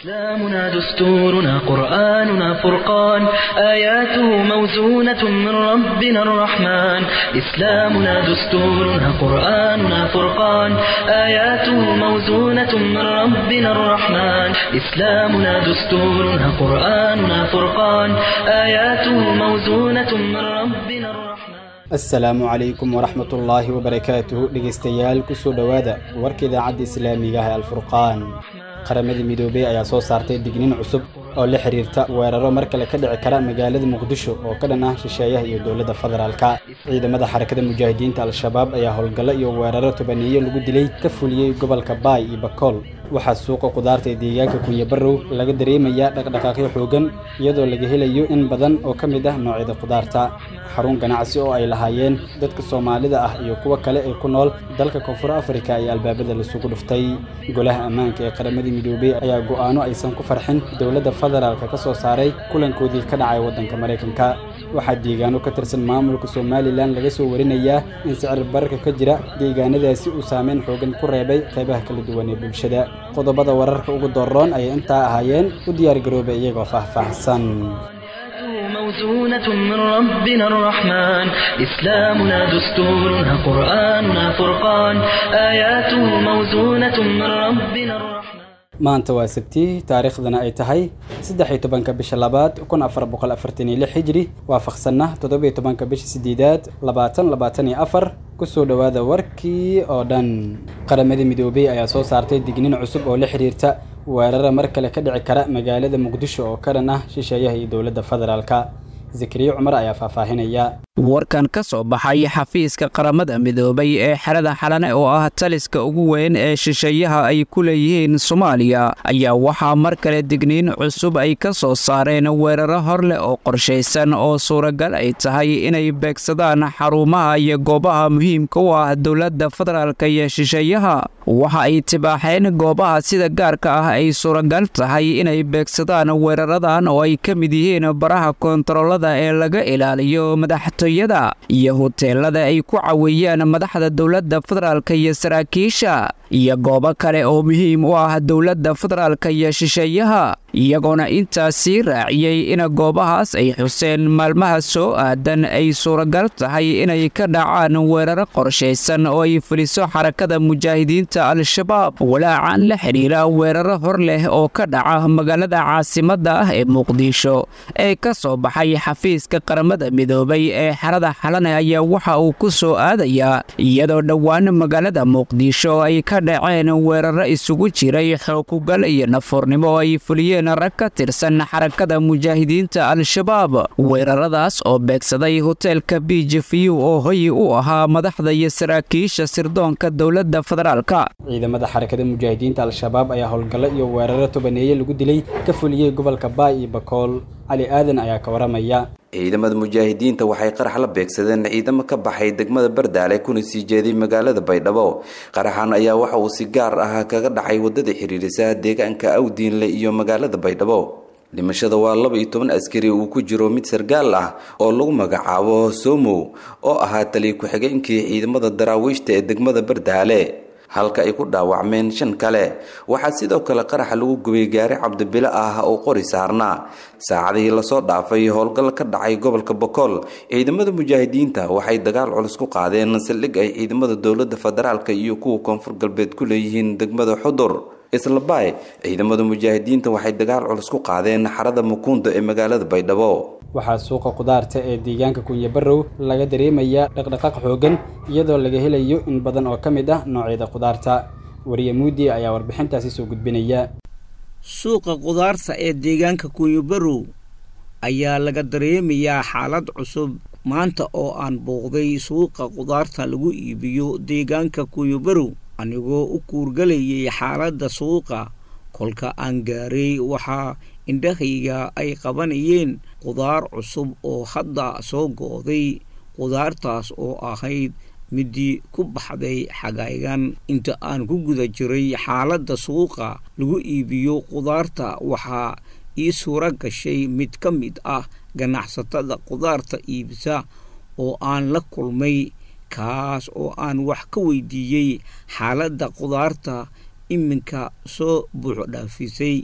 إسلامنا دستورنا قرآننا فرقان آياته موزونة من ربنا الرحمن إسلامنا دستورنا قرآننا فرقان آياته موزونة من ربنا الرحمن إسلامنا دستورنا قرآننا فرقان آياته موزونة من ربنا الرحمن asalaamu calaykum waraxmat ullaahi wabarakaatuhu dhegaystayaal kusoo dhowaada warka idaacadda islaamiga ah ee alfurqaan qaramada midoobey ayaa soo saartay digniin cusub oo la xiriirta weeraro mar kale ka dhici kara magaalada muqdisho oo ka dhan ah shisheeyaha iyo dowladda federaalka ciidamada xarakada mujaahidiinta al-shabaab ayaa howlgallo iyo weeraro tobaneeyo lagu dilay ka fuliyey gobolka baay iyo bakool waxaa suuqa qudaarta ee deegaanka kunyabarow laga dareemayaa dhaqdhaqaaqyo xoogan iyadoo laga helayo in badan oo ka mid ah noocyada qudaarta xarun ganacsi oo ay lahaayeen dadka soomaalida ah iyo kuwa kale ee ku nool dalka koonfur afrika ayaa albaabada lasugu dhuftay golaha ammaanka ee qaramada midoobey ayaa go'aano aysan ku farxin dowladda federaalka ka soo saaray kulankoodii ka dhacay waddanka maraykanka waxaa deegaano ka tirsan maamulka somalilan laga soo warinayaa in sicir bararka ka jira deegaanadaasi uu saameyn xoogan ku reebay qaybaha kala duwan ee bulshada qodobada wararka ugu dooroon ayay intaa ahaayeen u diyaargaroobay iyagoo faahfaahsan موزونة من ربنا الرحمن إسلامنا دستورنا قرآننا فرقان آياته موزونة من ربنا الرحمن maanta waa sabti taariikhdana ay tahay saddex iyo tobanka bisha labaad kun afar boqol afartan iyo lix hijri waafaqsanna toddobiyo tobanka bisha sideedaad labaatan labaatan iyo afar kusoo dhowaada warkii oo dhan qaramada midoobey ayaa soo saartay digniin cusub oo la xiriirta weerara mar kale ka dhici kara magaalada muqdisho oo ka dhan ah shisheeyaha iyo dowladda federaalka zakariya cumar ayaa faahfaahinaya warkan ka soo baxay xafiiska qaramada midoobay ee xerada xalane oo ah taliska ugu weyn ee shisheeyaha ay ku leeyihiin soomaaliya ayaa waxaa mar kale digniin cusub ay ka soo saareen weeraro hor leh oo qorshaysan oo suuragal ay tahay inay beegsadaan xarumaha iyo goobaha muhiimka u ah dowladda federaalk iyo shisheeyaha waxa ay tibaaxeen goobaha sida gaarka ah ay suuragal tahay inay beegsadaan weeraradan oo ay ka mid yihiin baraha koontaroolada ee laga ilaaliyo madaxtooyada iyo huteelada ay ku caweeyaan madaxda dowladda federaalk iyo saraakiisha iyo goobo kale oo muhiim u ah dowladda federaalk iyo shisheeyaha iyagoona intaas sii raaciyey in goobahaas ay xuseen maalmaha soo aadan ay suuragal tahay inay ka dhacaan weeraro qorshaysan oo ay fuliso xarakada mujaahidiinta al-shabaab walaacan la xidhiira weeraro hor leh oo ka dhaca magaalada caasimadda ah ee muqdisho ee ka soo baxay xafiiska qaramada midoobay ee xerada xalane ayaa waxa uu ku soo aadayaa iyadoo dhowaan magaalada muqdisho ay ka dhaceen weeraro isugu jiray xookugal iyo nafuurnimo ay fuliyeen rag ka tirsan xarakada mujaahidiinta al-shabaab weeraradaas oo beegsaday hoteelka bijifiyu oo hoyi u ahaa madaxda iyo saraakiisha sirdoonka dowladda federaalka ciidamada xarakada mujaahidiinta al-shabaab ayaa howlgallo iyo weeraro tobaneeye lagu dilay ka fuliyey gobolka baay iyo bakool cali aadan ayaa ka waramaya ciidamada mujaahidiinta waxay qarax la beegsadeen ciidamo ka baxay degmada bardaale kuna sii jeeday magaalada baydhabo qaraxan ayaa waxa uu si gaar ah kaga dhacay wadada xiriirisa deegaanka awdiinle iyo magaalada baydhabo dhimashada waa laba iyo toban askari uu ku jiro mid sargaal ah oo lagu magacaabo somow oo ahaa taliya ku-xigeenkii ciidamada daraawiishta ee degmada bardaale halka ay ku dhaawacmeen shan kale waxaa sidoo kale qaraxa lagu gubay gaari cabdibilo ah oo qori saarnaa saacadihii lasoo dhaafay howlgal ka dhacay gobolka bokool ciidamada mujaahidiinta waxay dagaal culus ku qaadeen saldhig ay ciidamada dowladda federaalka iyo kuwa koonfur galbeed ku leeyihiin degmada xudur islabaay ciidamada mujaahidiinta waxay dagaal culus ku qaadeen xarada mukuundo ee magaalada baydhabo waxaa suuqa qudaarta ee deegaanka kunyabarow laga dareemayaa dhaqdhaqaaq xoogan iyadoo laga helayo in badan oo ka mid ah noocyada qudaarta wariye muudi ayaa warbixintaasi soo gudbinaya suuqa qudaarta ee deegaanka kunyabarow ayaa laga dareemayaa xaalad cusub maanta oo aan booqday suuqa qudaarta lagu iibiyo deegaanka kunyabarow anigoo u kuurgalayay xaaladda suuqa kolka aan gaaray waxaa indhahayga ay qabanayeen qudaar cusub oo hadda soo go'day qudaartaas oo ahayd midii ku baxday xagaygan inta aan ku guda jiray xaaladda suuqa lagu iibiyo qudaarta waxaa ii suuro gashay mid ka mid ah ganacsatada qudaarta iibisa oo aan la kulmay kaas oo aan wax ka weydiiyey xaaladda qudaarta iminka soo buuxo dhaafisay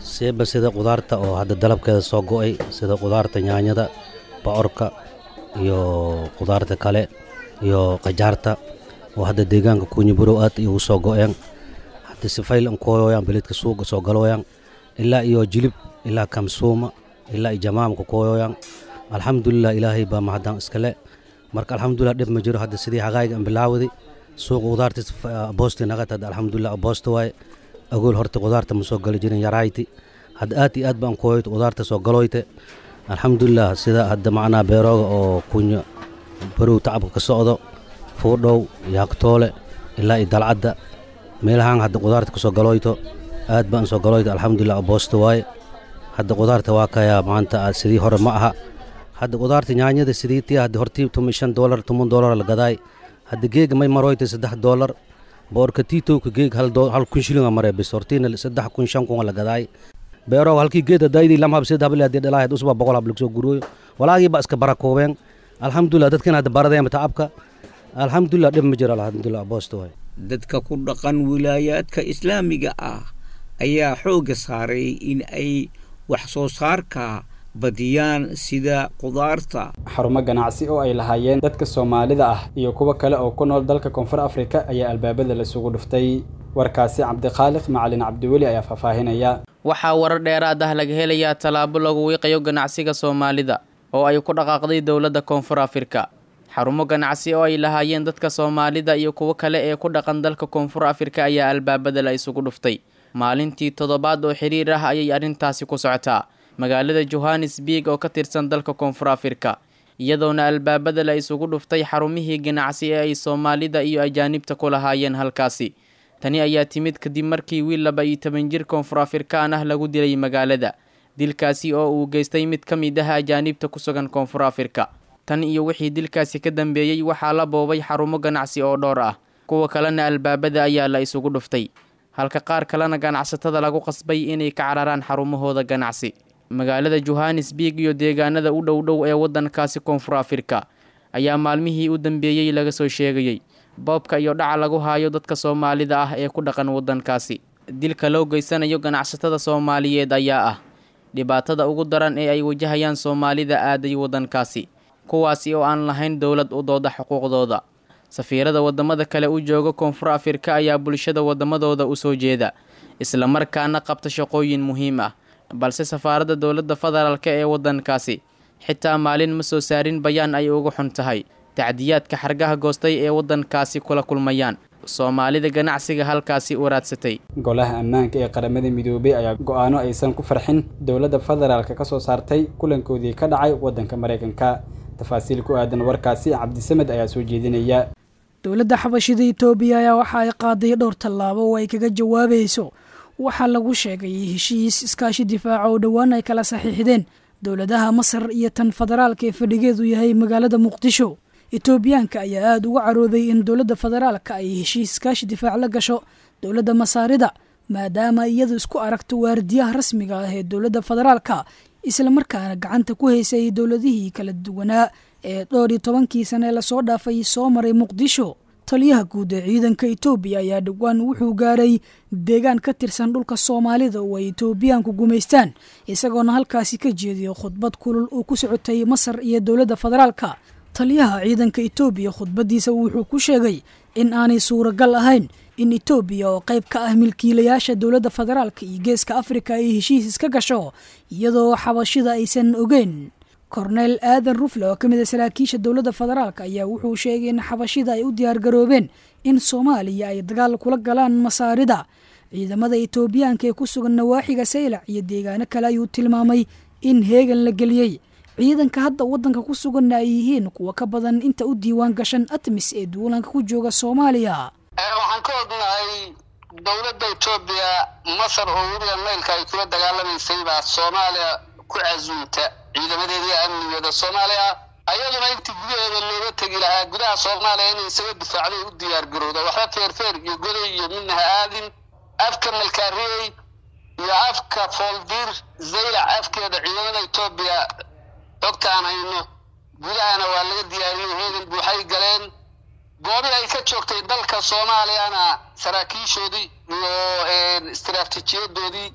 seeba sida qudaarta oo hadda dalabkeeda soo go'ay sida qudaarta yaanyada bocorka iyo qudaarta kale iyo qajaarta oo hadda deegaanka kuunyiburow aad ay ugu soo go'een hadda sifayl an kooyoyaan beledka suuqa soo galooyaan ilaa iyo jilib ilaa kamsuuma ilaa iyo jamaamka kooyoyaan alxamdulilah ilaahay baa mahadaan iskale marka alxamdulilah dhib ma jiro hadda sidii haqaayga an bilaawadi suuqa qudaarta boosti naqat hadda alxamdulilah boosta waaye agool horta qudaarta ma soo gali jirin yarayti hadda aad iyo aad baan kooyoyt qudaarta soo galoyte alxamdulilah sida hadda macnaa beerooga oo kunya barow tacabka ka socdo fuudhow yaagtoole ilaa iyo dalcadda meelahaan hadda qudaarta ka soo galoyto aad baan soo galoyto alxamdulilah boosta waaye hadda qudaarta waa kayaa maanta sidii hore ma aha hadda qudaarta nyaanyada sidii tii hadda hortii tuma shan doolar toban doolar la gadaay hadda geega may maroyta saddex doolar boorka tiitowka geeg hal kun shilinga maree bis hortiina saddex kun shan kun la gadaay beeroo halkii geed hadaydii lam hab sid habli hadii dhalaa usba boqol hab lagsoo gurooyo walaagii ba iska barakoobeen alxamdulilah dadkan hadda baradeen tacabka alxamdulilah dhib ma jiro alxamdulilah boosta waay dadka ku dhaqan wilaayaadka islaamiga ah ayaa xoogga saaray in ay wax soo saarka badiyaan sida qudaarta xarumo ganacsi oo ay lahaayeen dadka soomaalida ah iyo kuwo kale oo ku nool dalka koonfur afrika ayaa albaabada lasugu dhuftay warkaasi cabdikhaaliq macalin cabdiweli ayaa faahfaahinaya waxaa warar dheeraad ah laga helayaa tallaabo lagu wiiqayo ganacsiga soomaalida oo ay ku dhaqaaqday dowladda koonfur afrika xarumo ganacsi oo ay lahaayeen dadka soomaalida iyo kuwo kale ee ku dhaqan dalka koonfur afrika ayaa albaabada la isugu dhuftay maalintii toddobaad oo xiriir ah ayay arrintaasi ku socotaa magaalada johannesburg oo ka tirsan dalka koonfur afrika iyadoona albaabada la isugu dhuftay xarumihii ganacsi ee ay soomaalida iyo ajaanibta ku lahaayeen halkaasi tani ayaa timid kadib markii wiil laba iyo toban jir koonfur afrikaan ah lagu dilay magaalada dilkaasi oo uu geystay mid ka mid ah ajaanibta ku sugan koonfur afrika tan iyo wixii dilkaasi ka dambeeyey waxaa la boobay xarumo ganacsi oo dhowr ah kuwa kalena albaabada ayaa la isugu dhuftay halka qaar kalena ganacsatada lagu qasbay inay ka cararaan xarumahooda ganacsi magaalada johannesburg iyo deegaanada u dhow dhow ee waddankaasi koonfur afrika ayaa maalmihii u dambeeyey laga soo sheegayey boobka iyo dhaca lagu haayo dadka soomaalida ah ee ku dhaqan waddankaasi dilka loo geysanayo ganacsatada soomaaliyeed ayaa ah dhibaatada ugu daran ee ay wajahayaan soomaalida aaday waddankaasi kuwaasi oo aan lahayn dowlad u dooda xuquuqdooda safiirada waddamada kale u jooga koonfur afrika ayaa bulshada waddamadooda u soo jeeda islamarkaana qabta shaqooyin muhiim ah balse safaaradda dowladda federaalk ee waddankaasi xitaa maalin ma soo saarin bayaan ay uga xun tahay tacdiyaadka xargaha goostay ee waddankaasi kula kulmayaan soomaalida ganacsiga halkaasi u raadsatay golaha ammaanka ee qaramada midoobey ayaa go-aano aysan ku farxin dowladda federaalka ka soo saartay kulankoodii ka dhacay waddanka maraykanka tafaasiil ku aadan warkaasi cabdisamed ayaa soo jeedinaya dowladda xabashida itoobiya ayaa waxa ay qaaday dhowr tallaabo oo ay kaga jawaabayso waxaa lagu sheegay heshiis iskaashi difaaca oo dhowaan ay kala saxiixdeen dowladaha masar iyo tan federaalka ee fadhigeedu yahay magaalada muqdisho etoobiyaanka ayaa aada uga carooday in dowladda federaalka ay heshiis iskaashi difaac la gasho dowladda masaarida maadaama iyadu isku aragto waardiyaha rasmiga ah ee dowladda federaalka islamarkaana gacanta ku haysay dowladihii kala duwanaa ee dhowr iyo tobankii sane lasoo dhaafay soo maray muqdisho taliyaha guud ee ciidanka etoobiya ayaa dhowaan wuxuu gaaray deegaan ka tirsan dhulka soomaalida oo ay etoobiyaanku gumaystaan isagoona halkaasi ka jeediyo khudbad kulul oo ku socotay masar iyo dowladda federaalka taliyaha ciidanka etoobiya khudbaddiisa wuxuu ku sheegay in aanay suuragal ahayn in etoobiya oo qayb ka ah milkiilayaasha dowladda federaalka iyo geeska afrika ay heshiis iska gasho iyadoo xabashida aysan ogeyn korneyl aadan rufle oo ka mid a saraakiisha dowladda federaalka ayaa wuxuu sheegay in xabashida ay u diyaargaroobeen in soomaaliya ay dagaal kula galaan masaarida ciidamada etoobiyaanka ee ku sugan nawaaxiga saylac iyo deegaano kale ayuu tilmaamay in heegan la geliyey ciidanka hadda waddanka ku suganna ay yihiin kuwa ka badan inta u diiwaan gashan atmis ee duulanka ku jooga soomaaliya waxaan ka ognahay dowladda etoobiya masar oo weliba meylka ay kula dagaalamaysay baa soomaaliya ku casuumta ciidamadeedii amnigeeda soomaaliya ayaduna intii gudaheeda looga tegi lahaa gudaha soomaaliya inay isaga difaacday u diyaar garowda waxba feerfeer iyo goday iyo midna ha aadin afka malkaariyey iyo afka fooldiir zaylac afkeeda ciidamada etoobiya xogtaan hayno gudahana waa laga diyaariyey heegan buuxay galeen goobii ay ka joogtay dalka soomaaliyana saraakiishoodii iyo istiraatiijiyadoodii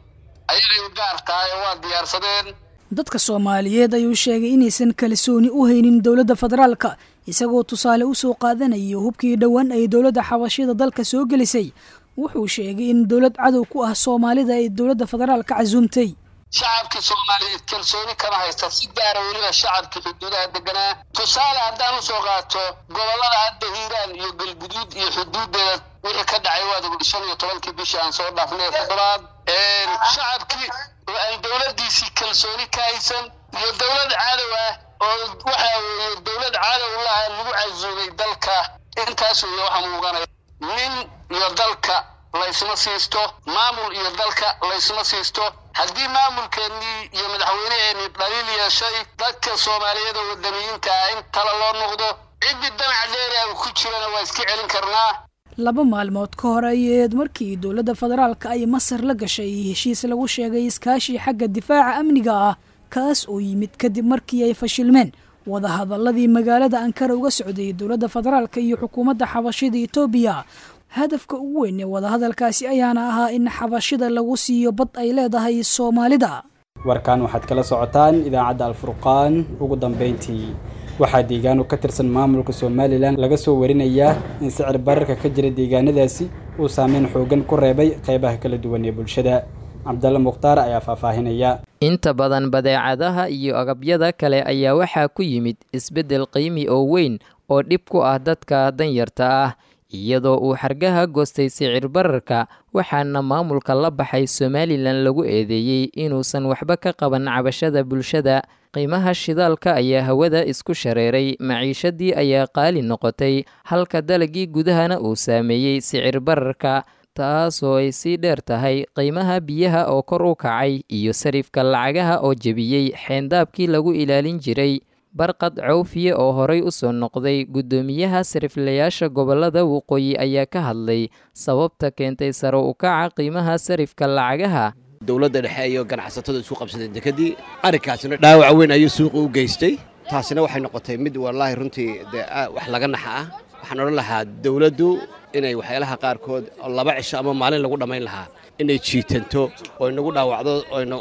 ayagay u gaar tahay oo waa diyaarsadeen dadka soomaaliyeed ayuu sheegay inaysan kalsooni u haynin dowladda federaalka isagoo tusaale u soo qaadanayo hubkii dhowaan ay dowladda xabashida dalka soo gelisay wuxuu sheegay in dowlad cadow ku ah soomaalida ay dowladda federaalka casuumtay shacabkii soomaaliyeed kalsooni kama haysta si gaara weliba shacabkii xuduudaha deganaa tusaale haddaan usoo qaato gobollada hadda hiiraan iyo galguduud iyo xuduudeeda wixii ka dhacay waad shan iyo tobankii bishii aan soo dhaafnay toddobaad shacabkii oo aan dowladdiisii kalsooni ka haysan iyo dowlad cadow ah oo waxa weeye dowlad cadow laha lagu casuumay dalka intaas weeye waxa muuqanaya nin iyo dalka laysma siisto maamul iyo dalka laysma siisto haddii maamulkeennii iyo madaxweyneheennii dhaliil yeeshay dadka soomaaliyeed oo wadaniyiinta ah in tala loo noqdo ciddii danac dheeriaga ku jirana waa iska celin karnaa laba maalmood ka hor ayeed markii dowladda federaalka ay masar la gashay heshiis lagu sheegay iskaashi xagga difaaca amniga ah kaas oo yimid kadib markii ay fashilmeen wadahadaladii magaalada ankara uga socday dowladda federaalka iyo xukuumadda xabashida etoobiya hadafka ugu weyn ee wadahadalkaasi ayaana ahaa in xabashida lagu siiyo bad ay leedahay soomaalida warkan waxaad kala socotaan idaacadda alfurqaan ugu dambeyntii waxaa deegaano ka tirsan maamulka somalilan laga soo warinayaa in sicir bararka ka jira deegaanadaasi uu saameyn xoogan ku reebay qeybaha kala duwan ee bulshada cabdalla mukhtaar ayaa faahfaahinaya inta badan badeecadaha iyo agabyada kale ayaa waxaa ku yimid isbeddel qiimi oo weyn oo dhib ku ah dadka danyarta ah iyadoo uu xargaha goostay sicir bararka waxaana maamulka la baxay somalilan lagu eedeeyey inuusan waxba ka qaban cabashada bulshada qiimaha shidaalka ayaa hawada isku shareeray maciishadii ayaa qaali noqotay halka dalagii gudahana uu saameeyey sicir bararka taasoo ay sii dheer tahay qiimaha biyaha oo kor u kacay iyo sarifka lacagaha oo jebiyey xeendaabkii lagu ilaalin jiray barqad cawfiye oo horay u soo noqday guddoomiyaha sariflayaasha gobollada waqooyi ayaa ka hadlay sababta keentay sare u kaca qiimaha sarifka lacagaha dowladda dhexe iyo ganacsatada isku qabsadeen dekadii arrinkaasina dhaawac weyn ayuu suuqa u geystay taasina waxay noqotay mid wallaahi runtii dee wax laga naxa ah waxaan odhan lahaa dowladdu inay waxyaalaha qaarkood oo laba cisho ama maalin lagu dhammayn lahaa inay jiitanto oo inagu dhaawacdo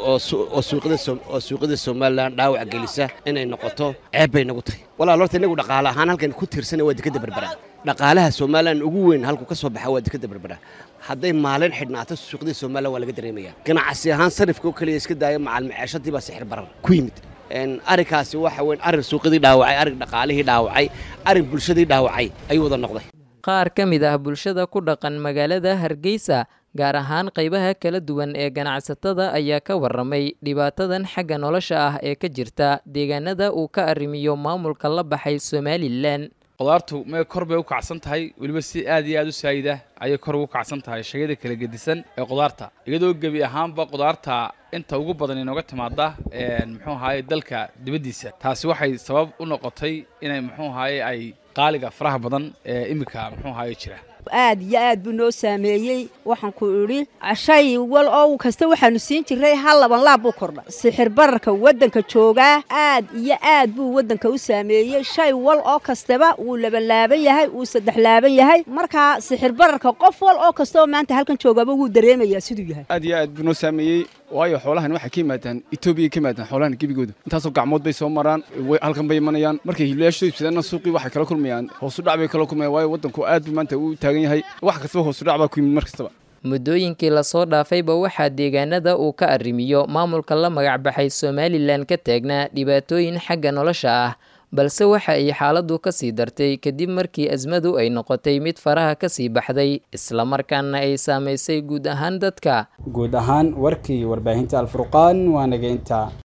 oo suuqyada somalilan dhaawac gelisa inay noqoto ceeb bay nagu tahay walaal horta inagu dhaqaale ahaan halkan ku tiirsana waa dekadda berbera dhaqaalaha somalilan ugu weyn halku ka soo baxa waa dekadda berbera hadday maalin xidhnaato suuqyada somalilan waa laga dareemaya ganacsi ahaan sarifka oo keliya iska daaya macalmaceeshadii baa sixir barar ku yimid arrinkaasi waxa weyn arrin suuqyadii dhaawacay arrin dhaqaalihii dhaawacay arrin bulshadii dhaawacay ayuu wada noqday qaar ka mid ah bulshada ku dhaqan magaalada hargeysa gaar ahaan qaybaha kala duwan ee ganacsatada ayaa ka warramay dhibaatadan xagga nolosha ah ee ka jirta deegaanada uu ka arrimiyo maamulka la baxay somalilan qudaartu mee kor bay u kacsan tahay weliba si aad iyo aad u saayida ayay kor ugu kacsan tahay shayada kala gedisan ee qudaarta iyadoo gebi ahaanba qudaarta inta ugu badan inooga timaada muxuu ahaye dalka dibaddiisa taasi waxay sabab u noqotay inay muxuu ahaye ay qaaliga faraha badan ee iminka muxuu ahaye jira aad iyo aad buu noo saameeyey waxaan ku idhi shay wal oo kasta waxaanu siin jiray hal laban laab buu kordha sixir bararka waddanka joogaa aad iyo aad buu waddanka u saameeyey shay wal oo kastaba wuu labanlaaban yahay wuu saddex laaban yahay markaa sixir bararka qof wal oo kastaoo maanta halkan joogaaba wuu dareemayaa siduu yahay aad iyo aad buu noo saameeyey waayo xoolahan waxay ka yimaadaan etoobiya ka yimaadaan xoolahan gebigooda intaasoo gacmood bay soo maraan halkan bay imanayaan markay hiilayaashooda ibsadeenna suuqii waxay kala kulmayaan hoosudhac bay kala kulmayaan waayo waddanku aad buu maanta u taagan yahay wax kastaba hoosudhac baa ku yimid mar kastaba muddooyinkii lasoo dhaafayba waxaa deegaanada uu ka arrimiyo maamulka la magacbaxay somalilan ka taagnaa dhibaatooyin xagga nolosha ah balse waxa ay xaaladdu ka sii dartay kadib markii asmadu ay noqotay mid faraha ka sii baxday islamarkaana ay saamaysay guud ahaan dadka guud ahaan warkii warbaahinta alfurqaan waa naga intaa